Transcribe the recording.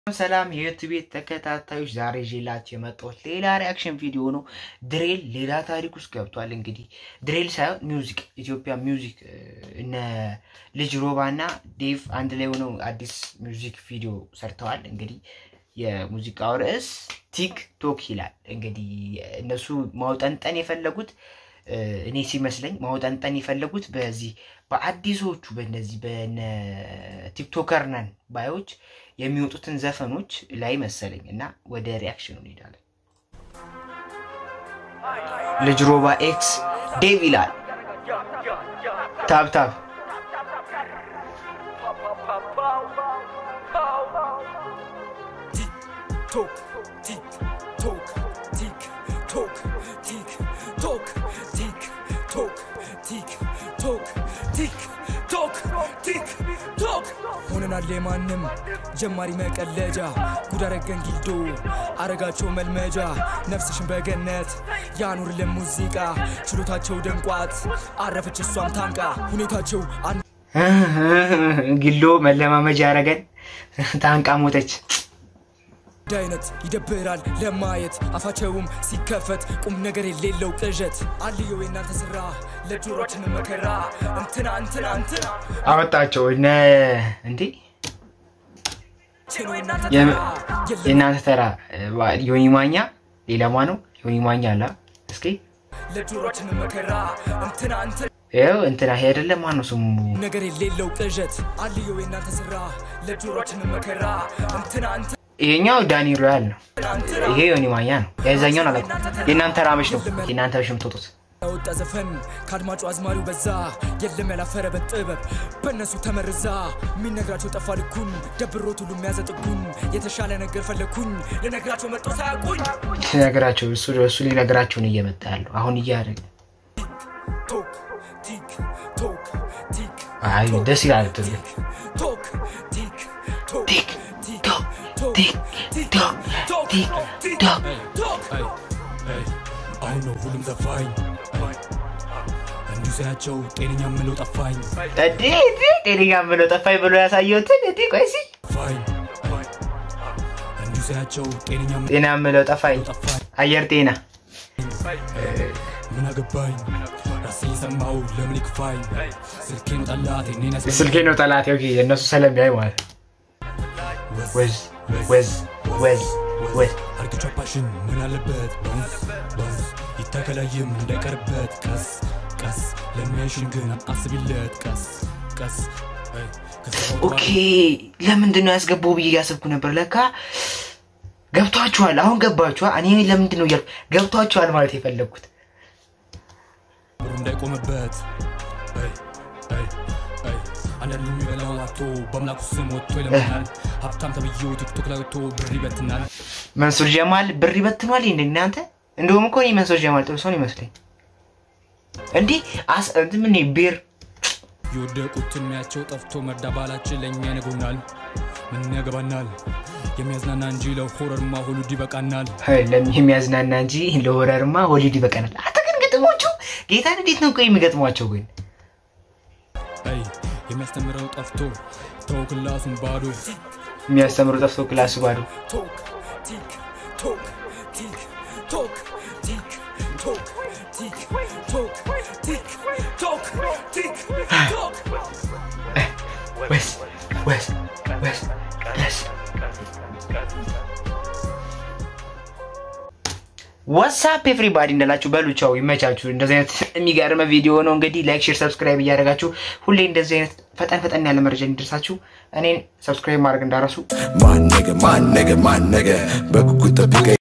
ሰላም የዩቲዩብ ተከታታዮች ዛሬ ይዤላችሁ የመጣሁት ሌላ ሪያክሽን ቪዲዮ ነው። ድሬል ሌላ ታሪክ ውስጥ ገብቷል። እንግዲህ ድሬል ሳይሆን ሚውዚክ ኢትዮጵያ ሚውዚክ እነ ልጅ ሮባ እና ዴቭ አንድ ላይ ሆነው አዲስ ሚውዚክ ቪዲዮ ሰርተዋል። እንግዲህ የሙዚቃው ርዕስ ቲክቶክ ይላል። እንግዲህ እነሱ ማውጠንጠን የፈለጉት እኔ ሲመስለኝ ማውጠንጠን የፈለጉት በዚህ በአዲሶቹ በነዚህ በነ ቲክቶከር ነን ባዮች የሚወጡትን ዘፈኖች ላይ መሰለኝ እና ወደ ሪያክሽኑ እንሄዳለን። ልጅ ሮባ ኤክስ ዴቭ ይላል። ታብታብ ቲክ ቲክ ቶክ ቲክ ቶክ ቲክ ቶክ ቲክ ቶክ ቲክ ቶክ ቲክ ቶክ ቲክ ቶክ ሆነናል የማንም ጀማሪ መቀለጃ ጉድ አረገን ጊልዶ አረጋቸው መልመጃ ነፍስሽን በገነት ያኑርልን ሙዚቃ ችሎታቸው ደንቋት አረፈች እሷም ታንቃ ሁኔታቸው ጊሎ መለማመጃ ያረገን ታንቃ ሞተች። አንድ አይነት ይደብራል ለማየት አፋቸውም ሲከፈት ቁም ነገር የሌለው ቅዠት አልየው የእናንተ ስራ ለጆሮችን መከራ እንትና እንትና እንትና አወጣቸው እነ እንዴ ቼኖ የእናንተ የም- ተራ የለም የእናንተ ተራ ዮኒ ማኛ ሌላማ ነው ዮኒ ማኛ አላ እስኪ ለጆሮችን መከራ እንትና እንትና ይኸው እንትና ይሄ አይደለም ማነው ስሙ ነገር የሌለው ቅዠት አልየው የእናንተ ስራ ለጆሮችን መከራ እንትና እንትና ይሄኛው ዳኒ ሮያል ነው እንትና ይሄ ዮኒ ማኛ ነው የዛኛውን አላውቅም የእናንተ ራመች ነው የእናንተ በሽ የምትወጡት ያወጣ ዘፈን ከአድማጩ አዝማሪው በዛ የለም ያላፈረበት ጥበብ በእነሱ ተመርዛ የሚነግራቸው ጠፋ ልኩን ደብሮት ሁሉ የሚያዘጥጉን የተሻለ ነገር ፈለግኩኝ ልነግራቸው መጦ ሳያውቁኝ ሲነግራቸው እሱ እሱ ሊነግራቸውን እየመጣ ያለው አሁን እያደረገ ቶክ ቲክ ቶክ ቲክ አይ ደስ ይላል ትል ቶክ ቲክ ቶክ ቲክ ቲክ ቶክ ቶክ ቲክ ቲክ ቶክ ቶክ ቲክ ቲክ ቶክ ቶክ አሁን ነው ሁሉም ዘፋኝ እንዲሁ ሳያቸው ጤነኛ ምለው ጠፋኝ እንዴ እንዴ ጤነኛ ብሎ ጠፋኝ ብሎ ያሳየሁትን እንዴ ቆይ እስኪ ፋኝ እንዲሁ ሳያቸው ጤነኛ ጤና ምለው ጠፋኝ ጠፋኝ አየር ጤና ምን አገባኝ ራሴ የሰማው ለምን ይክፋኝ ስልኬ ነው ጠላት እኔን ያስ ስልኬ ነው ጠላት ኦኬ የእነሱ ስለሚያይ ማለት ወዝ ወዝ ወዝ ወዝ አርግቻ ፓሽን ምን አለበት ባውንስ ባውንስ ይታከላይም እንዳይቀርበት ቀስ ቀስ ለሚያይሽን ግን አስቢለት ቀስ ቀስ አይ፣ ከሰራው ኦኬ ለምንድን ነው ያስገባው ብዬ እያሰብኩ ነበር ለካ ገብቷችኋል አሁን ገባችኋል እኔ ለምንድን ነው እያልኩ ገብቷችኋል ማለት የፈለግኩት ብሩ እንዳይቆምበት አይ፣ አይ፣ አይ። አንዳንዱ የሚበላው አቶ በአምላኩ ስም ወጥቶ ይለምናል ሀብታም ተብዬው ቲክቶክ ላይ ወጥቶ ብር ይበትናል መንሱር ጀማል ብር ይበትኗል እንደ እናንተ እንደውም እኮ እኔ መንሱር ጀማል ጥሩ ሰው ነው ይመስለኝ እንዲህ አስ እንትን ምን ቤር የወደቁትን ሚያቸው ጠፍቶ መርዳ ባላችን ለእኛ ይነግሩናል ምን ያገባናል የሚያዝናና እንጂ ለሆረርማ ሁሉ ይበቃናል ለሚ- የሚያዝናና እንጂ ለሆረርማ ሆሊድ ይበቀናል አንተ ግን ግጥሞቹ ጌታን እንዴት ነው ቆይ የሚገጥሟቸው ግን አይ የሚያስተምረው ጠፍቶ ተው ክላሱን ባዶ የሚያስተምሩ ጠፍቶ ክላሱ ባዶ ቶክ ቲክ ቶክ ቲክ ቶክ ቲክ ቶክ ቲክ ቶክ ቲክ ቶክ ቲክ ቶክ ወስ ወስ ወስ ወስ ዋትሳፕ ኤፍሪባዲ እንዳላችሁ በሉ ቻው፣ ይመቻችሁ። እንደዚህ አይነት የሚገርም ቪዲዮ ነው እንግዲህ ላይክ፣ ሼር፣ ሰብስክራይብ እያደረጋችሁ ሁሌ እንደዚህ አይነት ፈጠን ፈጠን ያለ መረጃ እንዲደርሳችሁ እኔን ሰብስክራይብ ማድረግ እንዳረሱ My nigga, my nigga, my nigga በጉጉት ጠብቀኝ